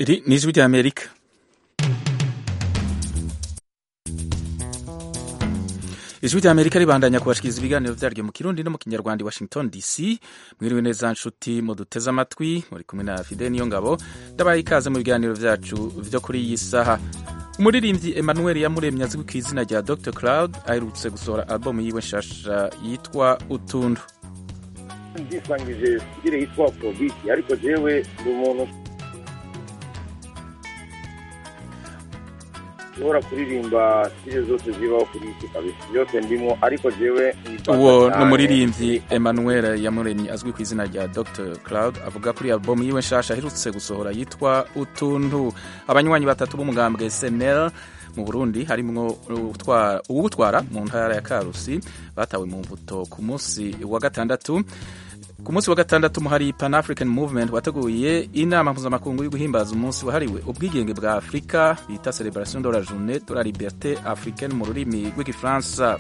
Iri ni ijwi rya Amerika ijwi rya Amerika ribandanya kubashikiriza ibiganiro vyaryo mu kirundi no mu kinyarwanda i Washington DC mwiriwe neza nshuti muduteze amatwi muri kumwe na Fide niyo ngabo ndabaye ikaze mu biganiro vyacu vyo kuri iyi saha umuririmbyi Emmanuel Yamuremye azwi ku izina rya Dr Cloud aherutse gusohora album yiwe nshasha yitwa Utundu ndisangije sigire yitwa Afrobeat ariko jewe ndi umuntu ushobora kuririmba stile zose zibaho kuri iki kabisa byose ndimo ariko jewe uwo ni umuririmbyi Emmanuel Yamuremye azwi ku izina rya Dr Cloud avuga kuri album yiwe nshasha aherutse gusohora yitwa Utuntu abanywanyi batatu b'umugambwe SNL mu Burundi harimwo uwutwara mu ntara ya Karusi batawe mu mbuto ku munsi wa gatandatu ku munsi wa gatandatu hari Pan African Movement wateguye inama mpuzamakungu yo guhimbaza umunsi wahariwe ubwigenge bwa Afurika bita Celebration de la Journée de la Liberté Africaine mu rurimi rw'igifaransa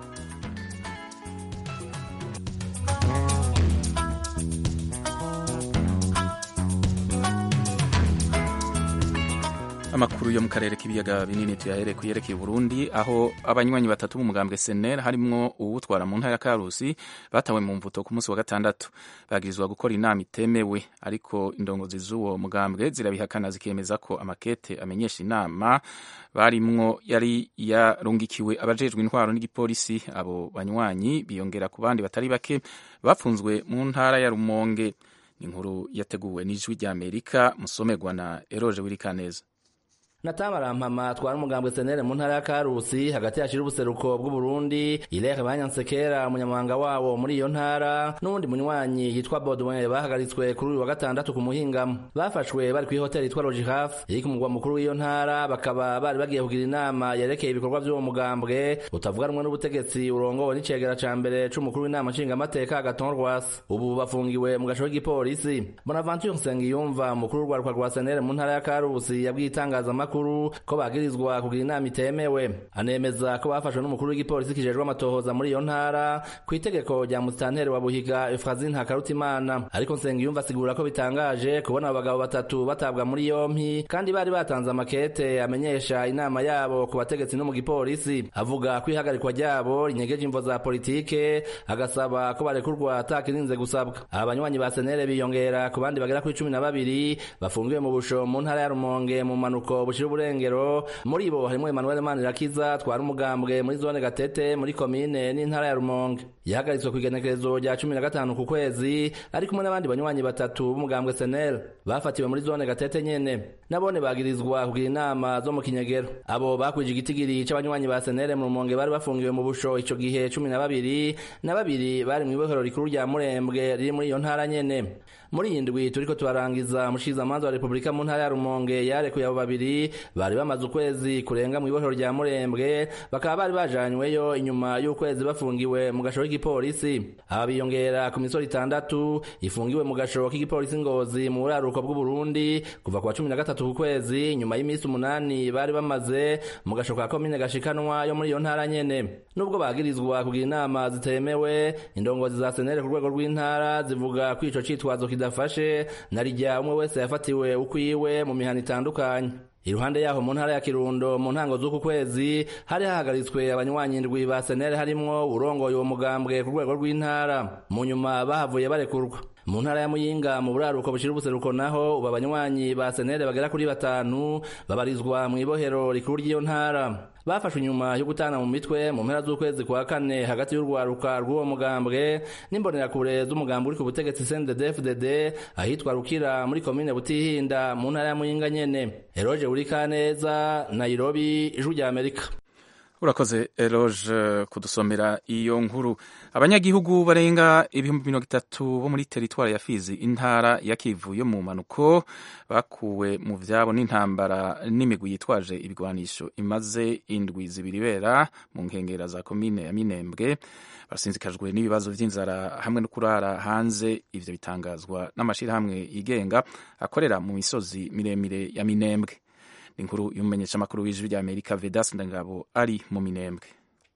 amakuru yo mu karere k'ibiyaga binini tuyahere ku yerekeye Burundi aho abanywanyi batatu b'umugambwe SNL harimwo uwutwara mu ntara ya Karusi batawe mu mvuto ku munsi wa gatandatu bagirizwa gukora inama itemewe ariko indongozi z'uwo mugambwe zirabihakana zikemeza ko amakete amenyesha inama barimwo yari yarungikiwe abajejwe intwaro n'igipolisi abo banywanyi biyongera ku bandi batari bake bapfunzwe mu ntara ya Rumonge inkuru yateguwe n'ijwi rya Amerika musomerwa na Eroje Wirikaneza Natamarampama twara umugambwe senere mu ntara ya Karusi hagati yashira ubuseruko bw'u Burundi Ilere Banyansekera umunyamabanga wawo muri iyo ntara n'uwundi munywanyi yitwa Baudouin bahagaritswe kuri uyu wa gatandatu ku muhingamo bafashwe bari kuri hoteli yitwa Logihaf iri ku mugwa mukuru w'iyo ntara bakaba bari bagiye kugira inama yerekeye ibikorwa by'uwo mugambwe utavuganwa n'ubutegetsi urongowe n'icegera ca mbere c'umukuru w'inama nshingamateka Agathon Rwasa ubu bafungiwe mu gasho k'igipolisi Bonaventure Nsengiyumva mukuru w'urwaruka rwa senere mu ntara ya Karusi yabwiye itangazamakuru ko bagirizwa kugira inama itemewe anemeza ko bafashwe n'umukuru w'igipolisi kijejwe amatohoza muri iyo ntara ku itegeko rya musitanteri wa buhiga efrazin hakarutimana ariko nsengiyumva asigura ko bitangaje kubona abo bagabo batatu batabwa muri yompi kandi bari batanze amakete amenyesha inama yabo ku bategetsi no mu gipolisi avuga ko ihagarikwa ryabo rinyegeje imvo za politike agasaba ko barekurwa atakirinze gusabwa aba banywanyi ba senere biyongera ku bandi bagera kuri cumi na babiri bafungiwe mu busho mu ntara ya rumonge mu manuko bushira uburengero muri bo harimo Emmanuel Manirakiza twara umugambwe muri zone Gatete muri komine n'intara ya Rumonge yahagaritswe ku igenekerezo rya cumi na gatanu ku kwezi ari kumwe n'abandi banywanyi batatu b'umugambwe SNL bafatiwe muri zone Gatete nyene nabone bagirizwa kugira inama zo mu kinyegero abo bakwije igitigiri c'abanywanyi ba SNL mu Rumonge bari bafungiwe mu busho ico gihe cumi na babiri na babiri bari mw'ibohero rikuru rya Murembwe riri muri iyo ntara nyene muri iyi ndwi turiko turarangiza umushikizamanza wa repubulika mu ntara ya rumonge yarekuye abo babiri bari bamaze ukwezi kurenga mu ibohero rya murembwe bakaba bari bajanyweyo inyuma y'ukwezi bafungiwe mu gashoro k'igipolisi aba biyongera ku misoro itandatu ifungiwe mu gashoro k'igipolisi ngozi mu buraruko bw'uburundi kuva ku wa cumi na gatatu ku kwezi nyuma y'iminsi umunani bari bamaze mu gashoro ka komine gashikanwa yo muri iyo ntara nyene nubwo bagirizwa kugira inama zitemewe indongozi za senere ku rwego rw'intara zivuga ko ico citwazo kidafashe narijya umwe wese yafatiwe ukwiwe mu mihana itandukanye iruhande yaho mu ntara ya Kirundo mu ntango z'uku kwezi hari hahagaritswe abanywanyi indwi ba senere harimwo urongoye uwo mugambwe ku rwego rw'intara mu nyuma bahavuye barekurwa mu ntara ya Muyinga mu buraruko bushira ubuseruko naho ubu abanywanyi ba senere bagera kuri batanu babarizwa mu ibohero rikuru ry'iyo ntara bafashwe inyuma yo gutana mu mitwe mu mpera z'ukwezi kwa kane hagati y'urwaruka rw'uwo mugambwe n'imbonerakure z'umugambi uri ku butegetsi CNDD-FDD ahitwa Rukira muri komine Butihinda mu ntara ya Muyinga nyene Eroje Urikaneza Nairobi ijwi rya Amerika urakoze eroge kudusomera iyo nkuru abanyagihugu barenga ibihumbi mirongo itatu bo muri teritwari ya fizi intara ya kivu yo mu mpanuko bakuwe mu vyabo n'intambara n'imigwi yitwaje ibigwanisho imaze indwi zibiri ibera mu nkengera za komine ya minembwe barasinzikajwe n'ibibazo vy'inzara hamwe no kurara hanze ivyo bitangazwa n'amashirahamwe yigenga akorera mu misozi miremire ya minembwe inkuru y'umumenyeshamakuru w'ijwi rya amerika vedas ndangabo ari mu minembwe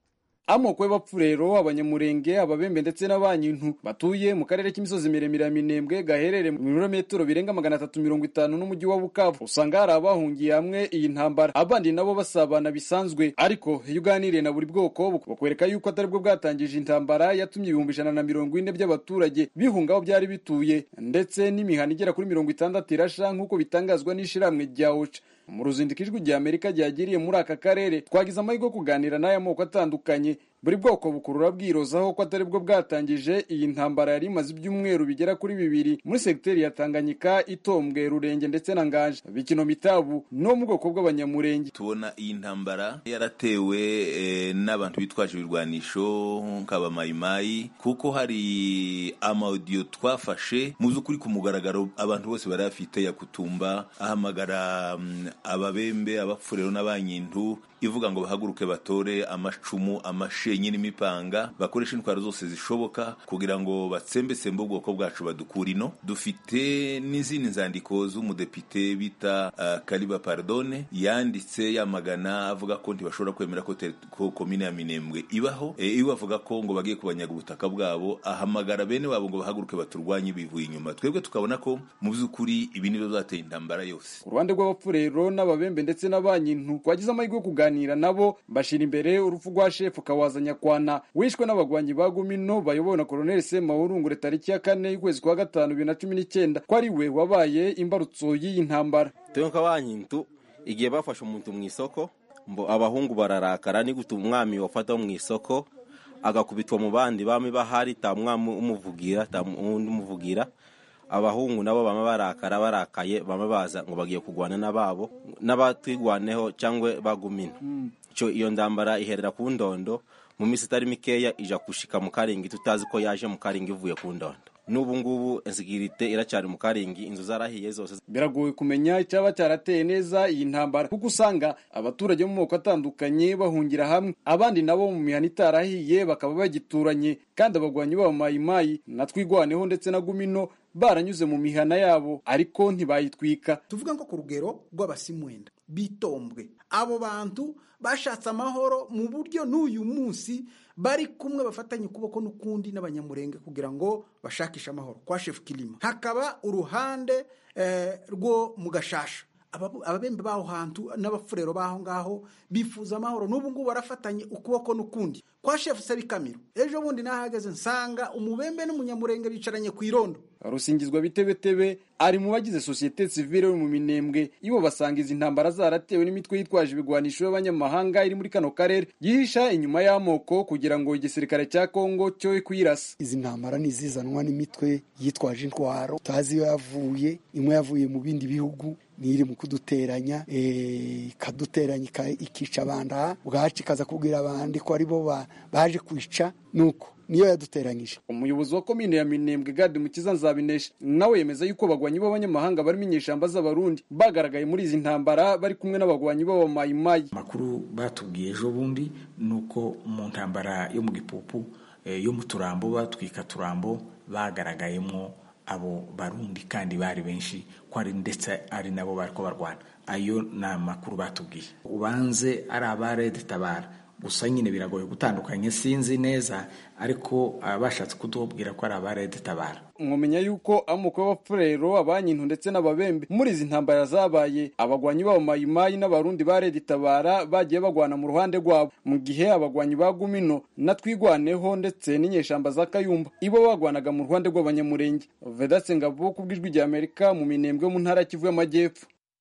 amoko y'abapfurero abanyamurenge ababembe ndetse n'abanyintu batuye mu karere k'imisozi miremire ya minembwe gaherereye mu birometero birenga magana atatu mirongo itanu n'umujyi wa bukavu usanga hari abahungiye hamwe iyi ntambara abandi nabo basabana bisanzwe ariko iyo uganiriye na buri bwoko bakwereka yuko atari bwo bwatangije intambara yatumye ibihumbi ijana na mirongo ine by'abaturage bihunga aho byari bituye ndetse n'imihana igera kuri mirongo itandatu irasha nk'uko bitangazwa n'ishirahamwe rya oca mu ruzinduko ijwi rya amerika ryagiriye muri aka karere twagize amahirwe yo kuganira n'aya moko atandukanye buri bwoko bukurura bwirozaho ko atari bwo bwatangije iyi ntambara yari imaze ibyumweru bigera kuri bibiri muri segiteri ya tanganyika itombwe rurenge ndetse na nganje bikino mitabu no mu bwoko bw'abanyamurenge tubona iyi ntambara yaratewe eh, n'abantu bitwaje ibirwanisho nk'abamayimayi kuko hari amaudiyo twafashe mu by'ukuri ku mugaragaro abantu bose bari bafite ya kutumba ahamagara mm, ababembe abapfurero n'abanyintu ivuga ngo bahaguruke batore amacumu amashenyi n'imipanga bakoresha intwaro zose zishoboka kugira ngo batsembetsembe ubwoko bwacu badukura ino dufite n'izindi nzandiko z'umudepite bita uh, kariba pardone yanditse yamagana avuga ko ntibashobora kwemera ko, teri- ko komine ya minembwe ibaho e, iwe avuga ko ngo bagiye kubanyaga ubutaka bwabo ahamagara bene wabo ngo bahaguruke baturwanye bivuye inyuma twebwe tukabona ko mu by'ukuri ibi nibyo byateye intambara yose ku ruhande rw'abapfurero n'ababembe ndetse n'abanyintu twagize amahirwe yo kuganira nabo bashira imbere urupfu rwa shefu kawaza nyakwana wishwe n'abagwanyi ba gumino bayobowe na koloneli semahurungure tariki ya kane y'ukwezi kwa gatanu bibiri na cumi n'icyenda ko ari we wabaye imbarutso y'iyi ntambara tewe nk'abanyintu igihe bafashe umuntu mu isoko mbo abahungu bararakara ni gute umwami wafata mu isoko agakubitwa mu bandi bami bahari ta mwami umuvugira ta undi umuvugira abahungu nabo bama barakara barakaye bama baza ngo bagiye kurwana n'ababo n'abatwigwaneho cyangwa bagumina cyo iyo ndambara iherera ku ndondo mu minsi itari mikeya ija gushika mu karingi tutazi ko yaje mu karingi ivuye ku ndondo n'ubu ngubu insigirite iracyari mu karingi inzu zarahiye zose biragoye kumenya icyaba cyarateye neza iyi ntambara kuko usanga abaturage bo mu moko atandukanye bahungira hamwe abandi nabo mu mihana itarahiye bakaba bagituranye kandi abagwanyi babo mayimayi na twigwaneho ndetse na gumino baranyuze mu mihana yabo ariko ntibayitwika tuvuga ngo ku rugero rw'abasimwenda bitombwe abo bantu bashatse amahoro mu buryo n'uyu munsi bari kumwe bafatanye ukuboko n'ukundi n'abanyamurenge kugira ngo bashakishe amahoro kwa shefu kirima hakaba uruhande eh, rwo mu gashasha Ababu- ababembe b'aho hantu n'abafurero b'aho ngaho bifuza amahoro n'ubu ngubu barafatanye ukuboko n'ukundi kwa shefu sebikamiro ejo bundi nahageze nsanga umubembe n'umunyamurenge bicaranye ku irondo rusingizwa bitebetebe ari mu bagize sosiyete sivile yo mu minembwe ibo basanga izi ntambara zaratewe n'imitwe yitwaje ibigwanisho y'abanyamahanga iri muri kano karere yihisha inyuma y'amoko kugira ngo igisirikare cya kongo cyoye kuyirasa izi ntambara ni izizanwa n'imitwe yitwaje intwaro tutazi iyo yavuye imwe yavuye mu bindi bihugu n'iri mu kuduteranya eh, ikaduteranya ika- ikica abandi aha bwacu ikaza kubwira abandi ko aribo ba- baje kwica nuko niyo yaduteranyije umuyobozi wa komine ya minembwe gade mukiza nzabinesha nawe yemeza yuko abagwanyi b'abanyamahanga barimo inyeshamba z'abarundi bagaragaye muri izi ntambara bari kumwe n'abagwanyi b'abamayimayi amakuru batubwiye ejo bundi ni uko mu ntambara yo mu gipupu eh, yo mu turambo batwika turambo bagaragayemo abo barundi kandi bari benshi ko ari ndetse ari nabo bari ko barwana ayo ni amakuru batubwiye ubanze ari abarede tabara gusa nyine biragoye gutandukanya sinzi neza ariko ah, bashatse kutubwira ko ari abarede tabara mwamenya yuko amoko y'abapfurero abanyintu ndetse n'ababembe muri izi ntambara zabaye abagwanyi b'abamayimayi n'abarundi ba redi tabara bagiye bagwana mu ruhande rwabo mu gihe abagwanyi ba gumino na twigwaneho ndetse n'inyeshamba za kayumba ibo bagwanaga mu ruhande rw'abanyamurenge vedatse ngabo ku bw'ijwi rya amerika mu minembwe yo mu ntara ya kivu y'amajyepfo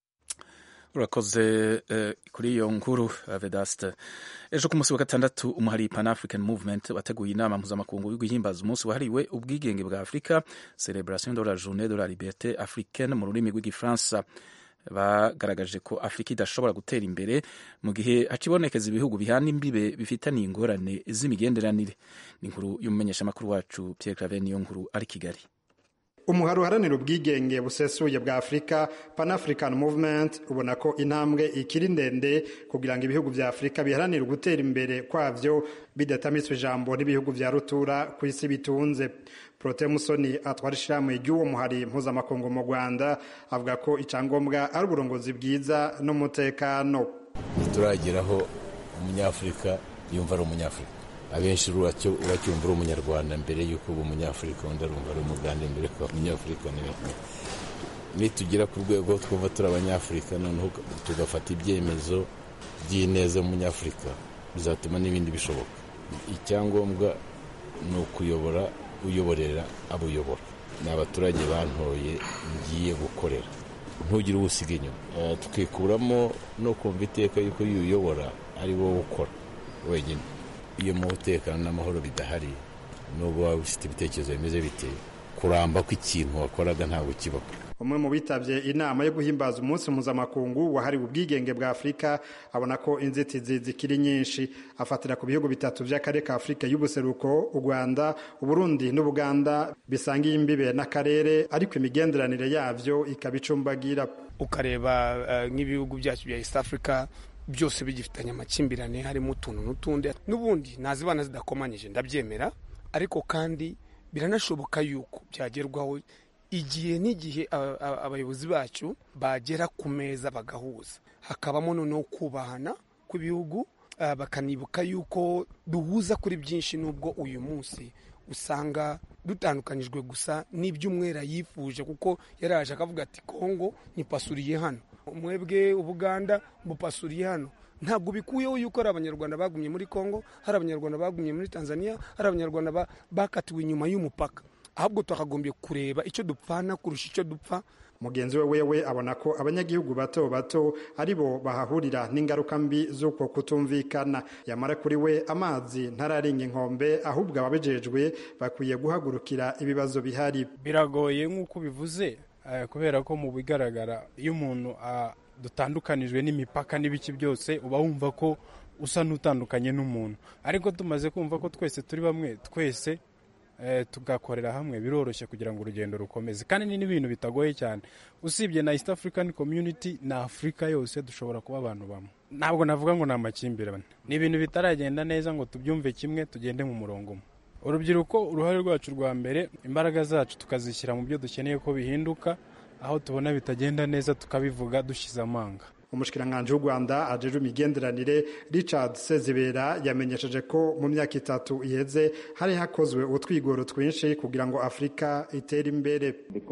urakoze eh, kuri iyo nkuru eh, vedaste ejo ku munsi wa gatandatu umuhari pan african movement wateguye inama mpuzamakungu yo guhimbaza umunsi wahariwe ubwigenge bwa afurika celebration de la journée de la liberté africaine mu rurimi rw'igifaransa bagaragaje ko afurika idashobora gutera imbere mu gihe hacibonekeza ibihugu bihana imbibe bifitaniye ingorane z'imigenderanire ni inkuru y'umumenyeshamakuru wacu pierre claver niyo nkuru ari kigali umuhari uharanira ubwigenge busesuye bwa afurika pan african movement ubona ko intambwe ikiri ndende kugira ngo ibihugu vya afurika biharanire gutera imbere kwavyo bidatamiswe ijambo n'ibihugu vya rutura ku isi bitunze prote musoni atwara ishirahamwe ry'uwo muhari mpuzamakungu mu rwanda avuga ko icyangombwa ari uburongozi bwiza n'umutekano ntiturageraho umunyafurika yumva ari umunyafurika abenshi uracyumva uri umunyarwanda mbere y'uko uba umunyafurika undi arumva ari umugande mbere ko umunyafurika nitugera ku rwego twumva turi abanyafurika noneho tugafata ibyemezo by'ineza umunyafurika bizatuma n'ibindi bishoboka icyangombwa ni ukuyobora uyoborera abo uyobora ni abaturage bantoye ngiye gukorera ntugire uwo usiga inyuma tukikuramo no kumva iteka yuko iyo uyobora ari wowe ukora wenyine iyo mu umutekano n'amahoro bidahari nubwo waba ufite ibitekerezo bimeze bite kuramba kw'ikintu wakoraga ntabwo kibaho umwe mu bitabye inama yo guhimbaza umunsi mpuzamakungu wahariwe ubwigenge bwa afurika abona ko inzitizi zikiri nyinshi afatira ku bihugu bitatu by'akarere ka afurika y'ubuseruko u rwanda uburundi n'ubuganda bisangiye imbibe n'akarere ariko imigenderanire yabyo ikaba icumbagira ukareba nk'ibihugu byacu bya east africa byose bigifitanye amakimbirane harimo utuntu n'utundi n'ubundi ntazibana zidakomanyije ndabyemera ariko kandi biranashoboka yuko byagerwaho igihe n'igihe abayobozi bacu bagera ku meza bagahuza hakabamo noneho kubahana kw'ibihugu bakanibuka yuko duhuza kuri byinshi n'ubwo uyu munsi usanga dutandukanyijwe gusa n'iby'umwera yifuje kuko yaraje akavuga ati kongo nipasuriye hano mwebwe ubuganda mupasuriye hano ntabwo bikuyeho yuko hari abanyarwanda bagumye muri kongo hari abanyarwanda bagumye muri tanzania hari abanyarwanda bakatiwe inyuma y'umupaka ahubwo twakagombye kureba icyo dupfana kurusha icyo dupfa mugenzi we wewe abona ko abanyagihugu bato bato ari bo bahahurira n'ingaruka mbi z'uko kutumvikana yamara kuri we amazi ntararenga inkombe ahubwo ababijejwe bakwiye guhagurukira ibibazo bihari biragoye nk'uko bivuze kubera ko mu bigaragara iyo umuntu dutandukanijwe n'imipaka n'ibiki byose uba wumva ko usa n'utandukanye n'umuntu ariko tumaze kumva ko twese turi bamwe twese tugakorera hamwe biroroshye kugira ngo urugendo rukomeze kandi ni n'ibintu bitagoye cyane usibye na east african community na afurika yose dushobora kuba abantu bamwe ntabwo navuga ngo ni amakimbirane ni ibintu bitaragenda neza ngo tubyumve kimwe tugende mu murongo umwe urubyiruko uruhare rwacu rwa mbere imbaraga zacu tukazishyira mu byo dukeneye ko bihinduka aho tubona bitagenda neza tukabivuga dushyize amanga umushikiranganji w'u rwanda ajejwe imigenderanire richard sezibera yamenyesheje ko mu myaka itatu iheze hari hakozwe utwigoro twinshi kugira ngo afurika itere imbere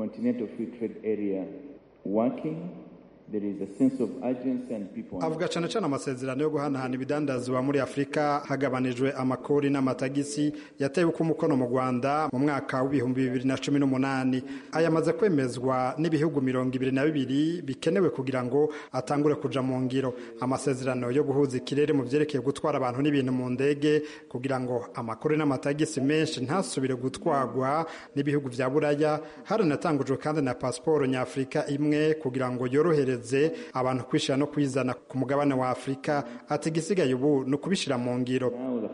avuga cyane cyane amasezerano yo guhanahana ibidandazwa muri afurika hagabanijwe amakori n'amatagisi yatewe uko umukono mu rwanda mu mwaka w'ibihumbi bibiri na cumi n'umunani ayamaze kwemezwa n'ibihugu mirongo ibiri na bibiri bikenewe kugira ngo atangure kuja mu ngiro amasezerano yo guhuza ikirere mu byerekeye gutwara abantu n'ibintu mu ndege kugira ngo amakori n'amatagisi menshi ntasubire gutwarwa n'ibihugu vya buraya haranatangujwe kandi na pasiporo nyafurika imwe kugira ngo yorohereze abantu kwishyira no kwizana ku mugabane wa afurika ati igisigaye ubu ni ukubishyira mu ngiro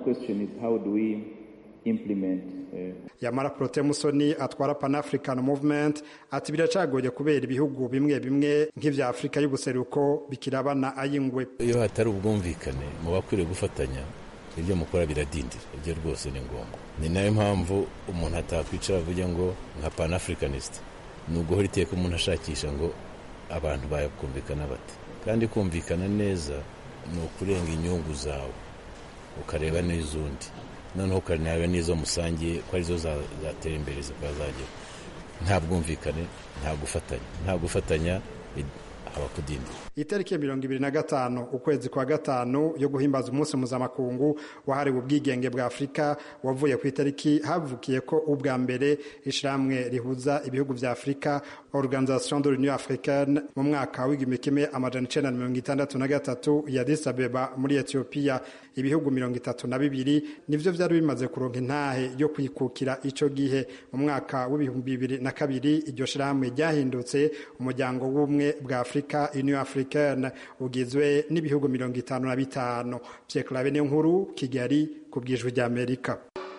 yamara porote musoni atwara pan african movement ati biracagoye kubera ibihugu bimwe bimwe nk'ibya afurika y'ubuseruko bikirabana ay'ingwe iyo hatari ubwumvikane mu bakwiriye gufatanya ibyo mukora biradindira ibyo rwose ni ngombwa ni nayo mpamvu umuntu atakwicara avuga ngo nka pan africanist ni uguhora iteka umuntu ashakisha ngo abantu bakumvikana bate kandi kumvikana neza ni ukurenga inyungu zawe ukareba n'iz'undi noneho ukareba n'izo musangiye ko arizo zatera imbere zikaba zagera nta bwumvikane nta gufatanya nta gufatanya haba kudindira itariki ya mirongo ibiri na gatanu ukwezi kwa gatanu yo guhimbaza umunsi mpuzamakungu wahariwe ubwigenge bwa afurika wavuye ku itariki havukiye ko ubwa mbere ishyirahamwe rihuza ibihugu bya afurika organisation de l'union africaine mu mwaka w'igihumbi kimwe amajana icenda na mirongo itandatu na gatatu ya Addis Abeba muri etiyopiya ibihugu mirongo itatu na bibiri nivyo vyari bimaze kuronka intahe yo kwikukira ico gihe mu mwaka w'ibihumbi bibiri na kabiri iryo shirahamwe ryahindutse umuryango w'ubumwe bwa afurika union africaine ugizwe n'ibihugu mirongo itanu na bitanu vyekurabe niyo nkuru kigali ku bwijwi rya amerika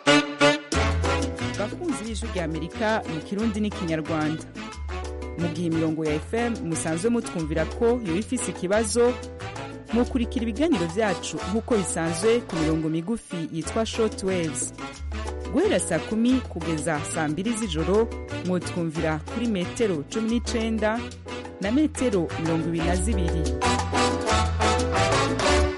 bakunzi b'ijwi rya amerika mu kirundi n'ikinyarwanda mu gihe imirongo ya fm musanzwe mutwumvira ko yoba ifise ikibazo mukurikira ibiganiro byacu nk'uko bisanzwe ku mirongo migufi yitwa short waves guhera saa kumi kugeza saa mbiri z'ijoro mwotwumvira kuri metero cumi n'icenda na metero mirongo ibiri na zibiri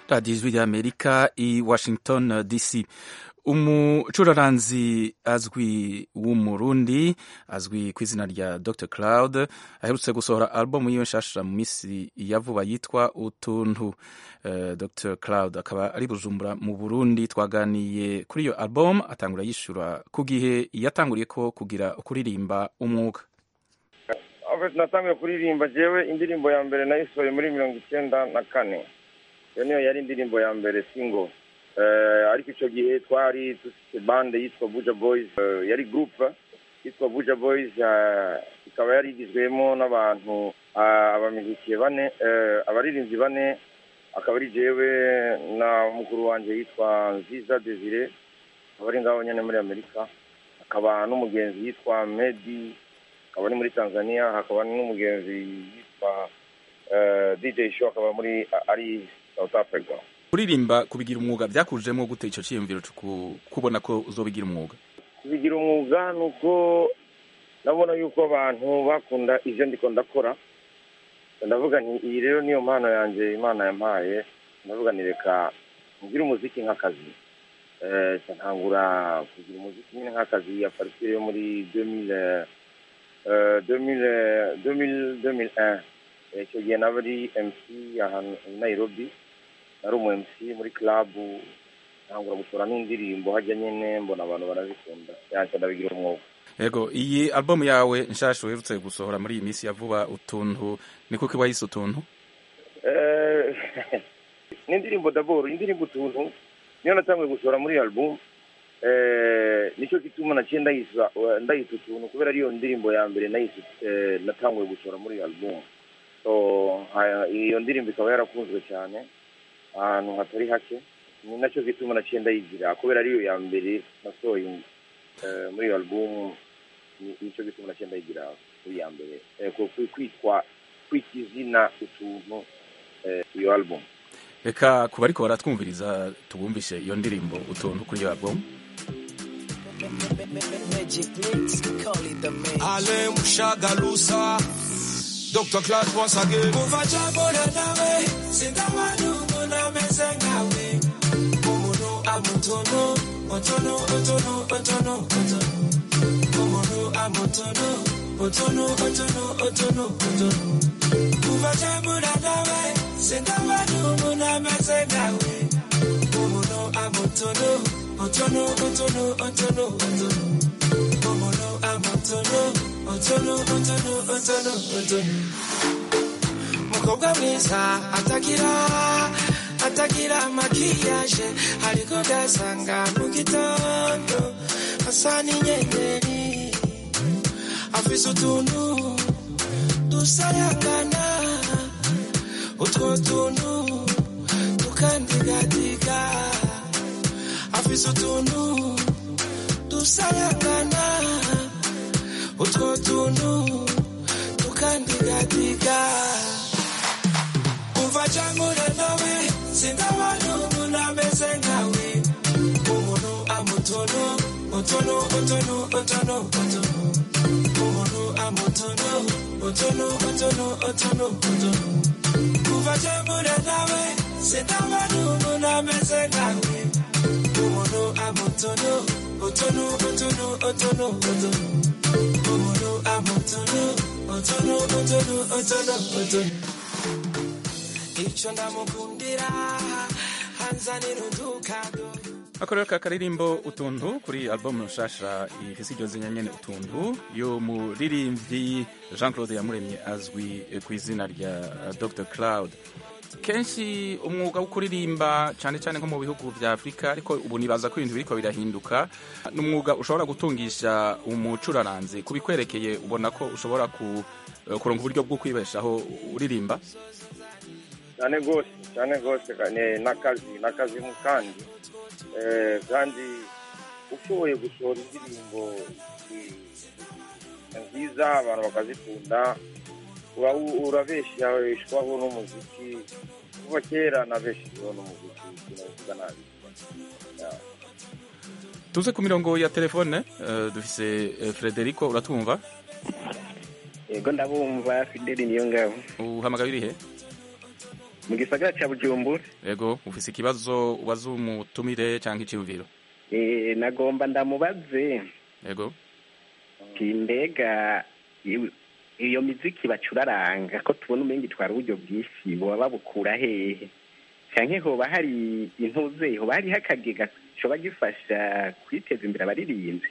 radiyo ijwi ry'amerika i washington dc umucuraranzi azwi w'umurundi azwi ku izina rya dr cloud aherutse gusohora album yiwe nshasha mu minsi ya vuba yitwa utuntu uh, dr cloud akaba ari bujumbura mu burundi twaganiye kuri iyo album atangura yishyura ku gihe yatanguriye ko kugira kuririmba umwuga natangiye kuririmba jewe indirimbo ya mbere nayisohoye muri mirongo icyenda na kane iyo niyo yari indirimbo ya mbere single ariko icyo gihe twari dufite bande yitwa buja boys yari gurupe yitwa buja boys ikaba yari igizwemo n'abantu abamizikiye bane abaririmbyi bane akaba ari jewe na mukuru wanjye yitwa nziza desire akaba ari ngaho nyine muri amerika akaba n'umugenzi yitwa medi akaba ari muri tanzania hakaba n'umugenzi yitwa dj show akaba muri ari south africa kuririmba kubigira umwuga byakujemo gute icyo cyiyumviro kubona ko uzobigira umwuga kubigira umwuga ni uko ndabona yuko abantu bakunda ibyo ndiko ndakora ndavuga nti iyi rero niyo mpano yanjye imana yampaye ndavuga ni reka ngire umuziki nk'akazi ntangura kugira umuziki nyine nk'akazi ya paritire yo muri demile demile demile demile icyo gihe naba ari mc ahantu i nairobi nari umu mc muri club ntangura gushora n'indirimbo hajya nyine mbona abantu barazikunda yanjye ndabigira umwuga yego iyi album yawe nshasha uherutse gusohora muri iyi minsi ya vuba utuntu ni kuko wayise utuntu ni indirimbo daboro indirimbo utuntu niyo natanguye gusohora muri album nicyo gituma naciye ndayisa ndayita utuntu kubera ariyo ndirimbo ya mbere nayise natanguye gusohora muri album iyo ndirimbo ikaba yarakunzwe cyane ahantu hatari hake ni nacyo gituma naciye ndayigira kubera ariyo ya mbere nasohoye muri iyo album nicyo gituma naciye ndayigira muri ya mbere kwitwa kwita izina utuntu iyo album reka kuba ariko baratwumviriza tubumvishe iyo ndirimbo utuntu kuri iyo album Ale mushagalusa Dr. Clark once again Kuva jabona nawe Sindabanu muna meze ngawe Umuntu amutono Otono, otono, otono, otono Umuntu amutono Otono, otono, otono, otono Kuva jabona nawe Sindabanu muna meze ngawe Umuntu amutono Otono, otono, otono, otono Umuntu amutono Otono, otono, otono, otono Mukobwa mwiza atagira atagira makiyaje ariko gasanga mu gitondo asa n'inyenyeri afise utuntu dusayangana utwo tuntu tukandigadiga afise utuntu dusayangana utwo tuntu tukandigadiga umva cyangwa nawe sindabona umuntu ameze nkawe umuntu amutono otono otono otono otono umuntu amutono otono otono otono otono umva cyangwa nawe sindabona umuntu ameze nkawe umuntu amutono otono otono otono otono umuntu amutono otono otono otono otono icyo ndamukundira hanzanira udukago ako rero ka karirimbo utuntu kuri album nshasha ifise iryo zina nyene utuntu yo muririmbyi jean claude yamuremye azwi ku izina rya dr cloud kenshi umwuga wo kuririmba cyane cyane nko mu bihugu vya afurika ariko ubu nibaza ko ibintu biriko birahinduka ni umwuga ushobora gutungisha umucuraranzi kubikwerekeye ubona ko ushobora kuronka uburyo bwo kwibeshaho uririmba cyane rwose cyane rwose n'akazi n'akazi mu kandi kandi ushoboye gusohora indirimbo nziza abantu bakazikunda urabesheshwaho n'umuziki kuva kera nabeshejweho n'umuziki sinavuga nabi tuze ku mirongo ya telefone dufise frederico uratwumva yego ndabumva fideli niyo ngabo uhamagaye urihe mu gisagara cya bujumbura yego ufise ikibazo ubaza umutumire cyangwa icyumviro Eh, nagomba ndamubaze yego ati mbega iyo- iyo miziki bacuraranga ko tubona umenga itwara uburyo bwinshi boba babukura hehe canke hoba hari intuze hoba hariho akagega coba gifasha kwiteza imbere abaririmbyi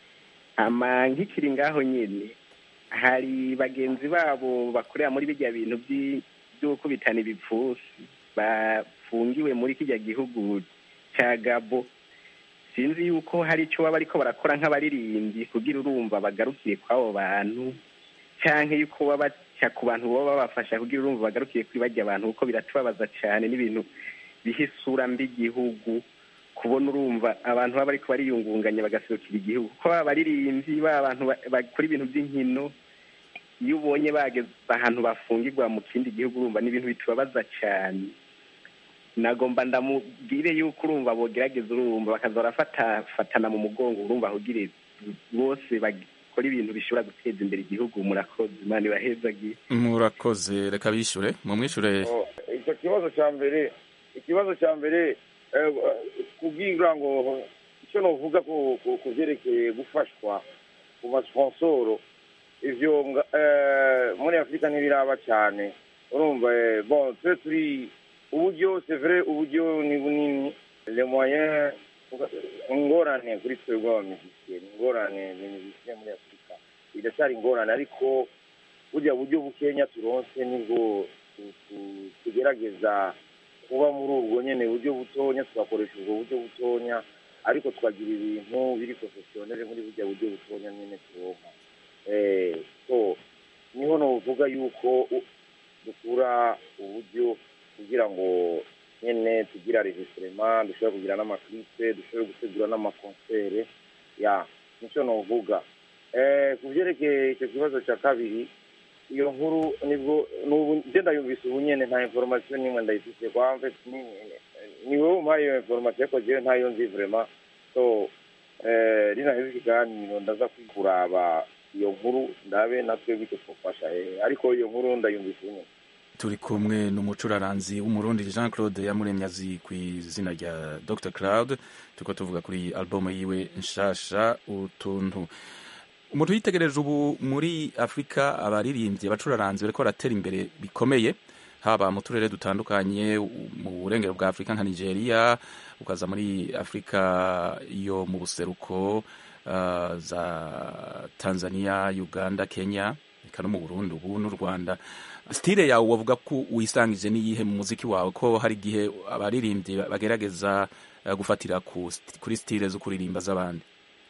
ama nkikiri ngaho nyene hari bagenzi babo bakorera muri bijya bintu vyi- vy'ukubitana ibipfusi bafungiwe muri kijya gihugu ca gabo sinzi yuko hari icyo baba bariko barakora nk'abaririmbyi kugira urumva bagarukiye kw'abo bantu canke yuko baba baca ku bantu baba babafasha kugira urumva bagarukiye kuri barya abantu kuko biratubabaza cane n'ibintu biha isura mbi igihugu kubona urumva abantu baba bariko bariyungunganya bagaserukira igihugu ko baba abaririmbyi baba abantu ba- bakora ibintu by'inkino iyo ubonye bageze ahantu bafungirwa mu kindi gihugu urumva ni ibintu bitubabaza cyane nagomba ndamubwire yuko urumva bogerageza urumva bakaza barafatana mu mugongo urumva ahugire bose bakora ibintu bishobora guteza imbere igihugu murakoze imana ibahezagiye murakoze reka bishure mumwishure Oh, icyo kibazo cya mbere ikibazo cya mbere eh, kubwira ngo icyo novuga ku ku- ku byerekeye gufashwa ku masponsoro ivyo nga- eh, muri afurika ntibiraba cyane urumva eh, bon twe turi uburyo c'est vrai uburyo ni bunini le moyen ingorane kuri twebwe abamizisiye ni ingorane ni mizisiye muri afurika iracyari ingorane ariko burya buryo bukenya turonse nibwo tu- tu- tugerageza kuba muri ubwo nyene buryo butonya tugakoresha ubwo buryo butonya ariko tukagira ibintu biri professionnel muri burya buryo butonya nyene turonka eh so niho novuga yuko u- dukura uburyo kugira ngo nyene tugira registrement dushobore kugira n'amaklipe dushobore gutegura n'amakonsere ya nicyo novuga eh ku vyerekeye icyo kibazo cya kabiri iyo nkuru nibwo nubu nje ndayumvise ubu nyene nta information nimwe ndayifise kwa mfe ni- ni wowe umpaye iyo information ariko jewe ntayo nzi vraiment so eh rinaheze ikiganiro ndaza kuraba iyo nkuru ndabe natwe bityo twofasha eh ariko iyo nkuru ndayumvise ubu nyene turi kumwe n'umucuraranzi w'umurundi jean claude yamuremye azi ku izina rya dr cloud turiko tuvuga kuri albumu yiwe nshasha utuntu umuntu yitegereje ubu muri afurika abaririmbyi abacuraranzi bariko baratera imbere bikomeye haba mu turere dutandukanye u- mu burengero bwa afurika nka nigeria ukaza muri afurika yo mu buseruko uh, za tanzania uganda kenya eka no mu burundi ubu n'u rwanda stile yawe wavuga ko wisangije n'iyihe mu muziki wawe ko hari igihe abaririmbyi bagerageza uh, gufatira ku, kuri stile zo kuririmba z'abandi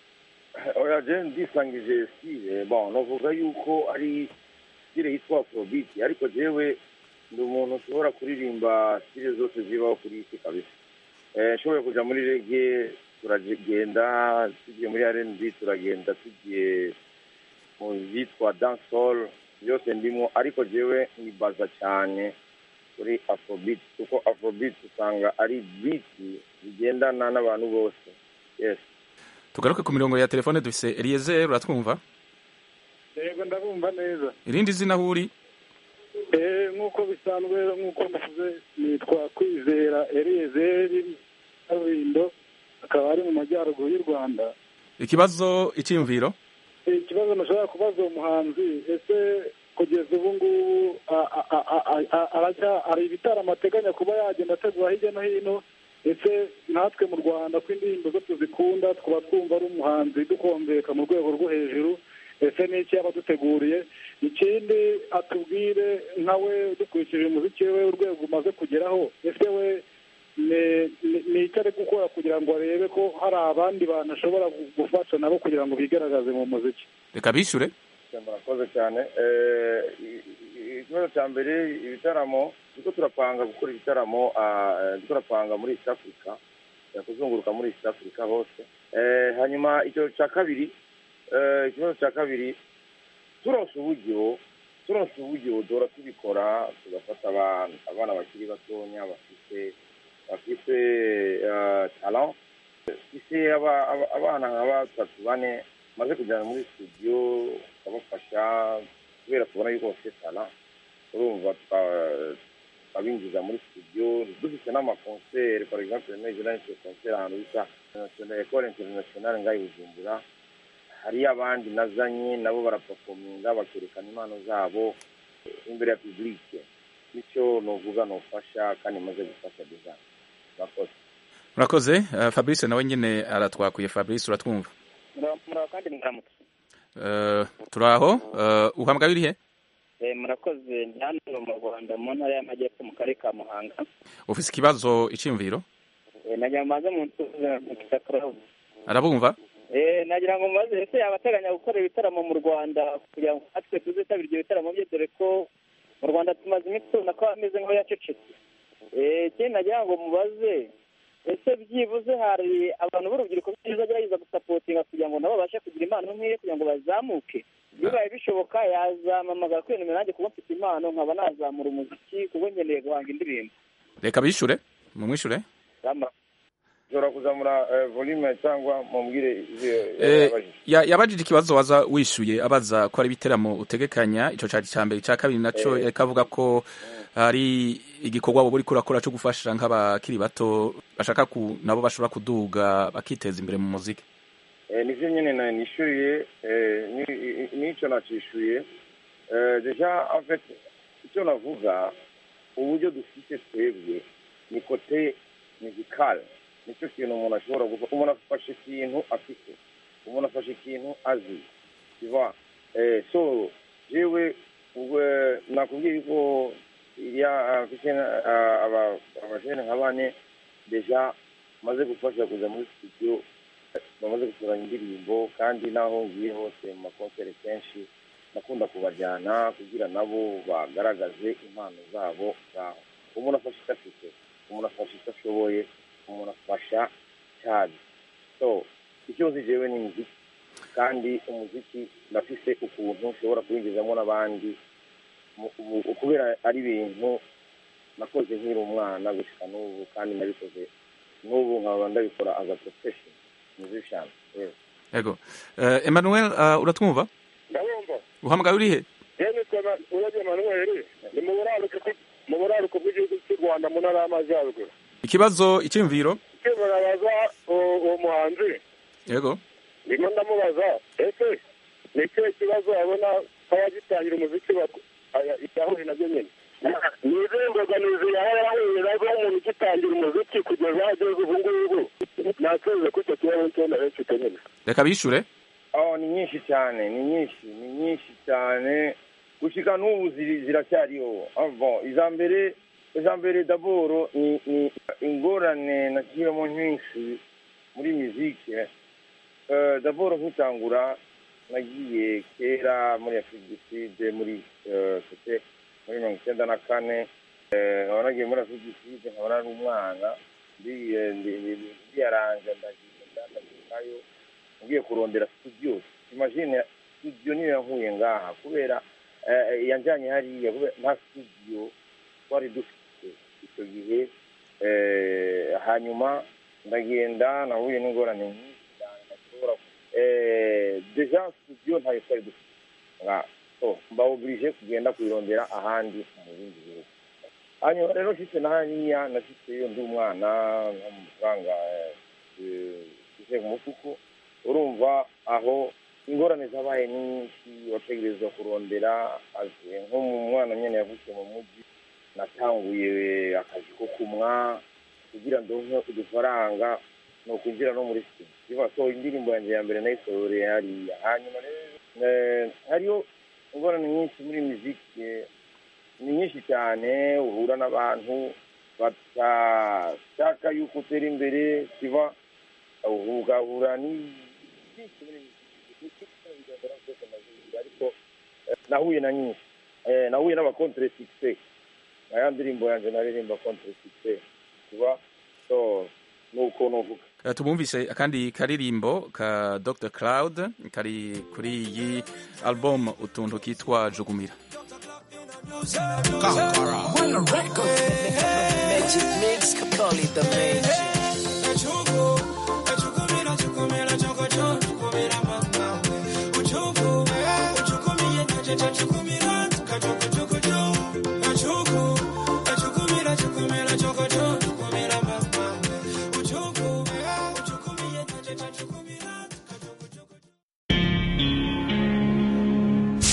oya je ndisangije stile bon novuga yuko ari stile yitwa afrobeat ariko jewe ndi umuntu ushobora kuririmba stile zose zibaho kuri isi kabisa eh nshoboye kuja muri rege turagenda tugiye muri rnb turagenda tugiye mu byitwa dancehall byose ndimo ariko jewe nibaza cyane kuri afrobeat kuko afrobeat usanga ari beat bigendana n'abantu bose yes tugaruke ku mirongo ya telefone dufise eliezer uratwumva yego ndabumva neza irindi zina aho uri Eh, nk'uko bisanzwe nk'uko muvuze nitwa kwizera eliyezeri kaburimbo akaba ari mu majyaruguru y'u rwanda ikibazo icyiyumviro ikibazo nashobora kubaza uwo muhanzi ese kugeza ubu ngubu a- a- a- a- a- arajya hari ibitaramo ateganya kuba yagenda ategura hirya no hino ese natwe mu rwanda ko indirimbo zo tuzikunda tukaba twumva ari umuhanzi dukombeka mu rwego rwo hejuru ese ni iki yaba aduteguriye ikindi atubwire nkawe dukurikije umuziki we urwego umaze kugeraho ese we ni- ni- ni icyo ari gukora kugira ngo arebe ko hari abandi bantu ashobora gu- gufasha nabo kugira ngo bigaragaze mu muziki reka bishyure murakoze cyane Eh, i- i- ikibazo cya mbere ibitaramo turiko turapanga gukora ibitaramo ah, eh, turiko turapanga muri east africa eh, kuzunguruka muri east africa hose Eh, hanyuma icyo cya kabiri eh, ikibazo cya kabiri turonse uburyo turonse uburyo duhora tubikora tugafata abana abana bakiri batonya bafite bafite eh, talent ise aba- aba- abana nka batatu bane maze kujyana muri studio tukabafasha kubera tubona yuko bafite talent urumva tuka- tukabinjiza muri studio dufite n'amakonseri for exemple nejo nahise konseri ahantu bita International- ecole internationale ngaho i bujumbura hariyo abandi nazanye nabo barapafominga bakerekana impano zabo imbere ya publike bityo novuga nofasha kandi maze gufasha design murakoze murakoze uh, fabrice nawe nyine aratwakuye fabrice uratwumva muraho kandi muramutse uh, turaho uh, uhamagaye urihe Eh, murakoze ndi hano mu rwanda mu ntara y'amajyepfo mu karere ka muhanga ufise ikibazo iciyumviro Eh, nagira ngo maze mu ntuze mukita club arabumva Eh, nagira ngo mubaze ese yaba ateganya gukora ibitaramo mu rwanda kugira ngo natwe tuzitabire ibyo bitaramo bye dore ko mu rwanda tumaze iminsi tubona ko ameze nk'aho yacecetse Eh, ikindi nagira ngo mubaze ese byibuze hari abantu b'urubyiruko byiza gerageza gusapotinga kugira ngo nabo babashe kugira impano nk'iyo kugira ngo bazamuke bibaye bishoboka yazamamagara kuri nimero nanjye kuba mfite impano nkaba nazamura umuziki kuko nkeneye guhanga indirimbo reka bishure mumwishure Zama- ushobora kuzamura eh, volume cyangwa mubwire ivyo Eh, yabajije ya- yabajije ikibazo waza wishuye abaza ko ari ibiteramo utegekanya ico cari ca mbere ica kabiri naco Eh. yariko avuga ko hari igikorwa wowe uriko urakora co gufasha nk'abakiri bato bashaka ku nabo bashobora kuduga bakiteza imbere mu muziki Eh, nivyo nyene na nishyuriye eh, ni- nico nacishuye Eh, deja en fait icyo navuga uburyo dufite twebwe ni kote musical nicyo kintu umuntu ashobora gukora umuntu afashe ikintu afite umuntu afashe ikintu azi tu eh, so jewe ubwo nakubwiye ko iriya afite abajene nka bane deja maze gufasha kuza muri studio bamaze gusoranya indirimbo kandi n'aho ngiye hose mu makonseri kenshi nakunda kubajyana kugira nabo bagaragaze impano zabo ngaho umuntu afasha icyo afite umuntu afasha icyo ashoboye umuntu afasha cyane so icyo nzi jewe ni muziki kandi umuziki ndafise ukuntu ushobora kuwinjizamo n'abandi mu- mu- kubera ari ibintu nakoze nkiri umwana gushika n'ubu kandi nabikoze n'ubu nkaba ndabikora as a profession musician yes. yego uh, emmanuel uh, uratwumva ndabumva uhamagaye urihe yewe nitwa urabye manuel ni mu buraruko bw- mu buraruko bw'igihugu cy'u rwanda mu ntara y'amajyaruguru ikibazo iciyumviro icyo barabaza uwo uwo muhanzi yego ndimo ndamubaza ese ni ikihe kibazo abona nk'abagitangira umuziki yahuye nabyo nyine ni izihe mbogamizi yaba yarahuye nazo umuntu ugitangira umuziki kugeza ageze ubu ngubu nasoze ko icyo kibazo cyo narifite nyine reka bishure oh ni nyinshi cyane ni nyinshi ni nyinshi cyane gushika n'ubu ziri- ziracyariho Ah, bon iza mbere iza mbere daboro ni ni ingorane nagiyemo nyinshi muri muzike Eh, daboro nkitangura nagiye kera muri afurika du sud muri eh, c'était muri mirongo icyenda na kane Eh, nkaba nagiye muri afurika du sud nkaba nari umwana ndi- eh, ndi- ndi- ndiyaranja ndagenda ndagikayo ngiye kurondera studio imagine studio niyo yankuye ngaha kubera eh, yanjanye hariya kubera nta studio twari dufite icyo gihe eh, hanyuma ndagenda nahuye n'ingorane nyinshi cyane ntashobora eh, deja studio ntayo twari dufite nga so mbawubirije kugenda kuyirondera ahandi mu bindi bihugu hanyuma rero mfite na hariya nafiteyo ndi umwana n'amafaranga ise ku mufuko urumva aho ingorane zabaye nyinshi wategerezwa kurondera azi- nko mu mwana nyine yavukiye mu mujyi natanguye akazi ko kumwa kugira ndonke udufaranga ni ukwinjira no muri studio so indirimbo yanjye ya mbere nayisohoreye hariya hanyuma rero eh, hariyo ingorane nyinshi muri muziki eh, ni nyinshi cyane uhura n'abantu batashaka yuko utera imbere kiba ugahura ni byinshi muri muziki bigaragara ko amaze ariko eh, nahuye na nyinshi Eh, nahuye n'abakontre succès aya ndirimbo yanjye naririmba contre succès kiba so nuko nuvuga Uh, tumumvise akandi karirimbo ka Dr Cloud kari kuri iyi album utuntu kitwa Jugumira When the record Magic Mix, Capoli the Magic. Uchuku, uchukumira, chocho, chukumira mama we. Uchuku, uchukumia, chocho, chukumira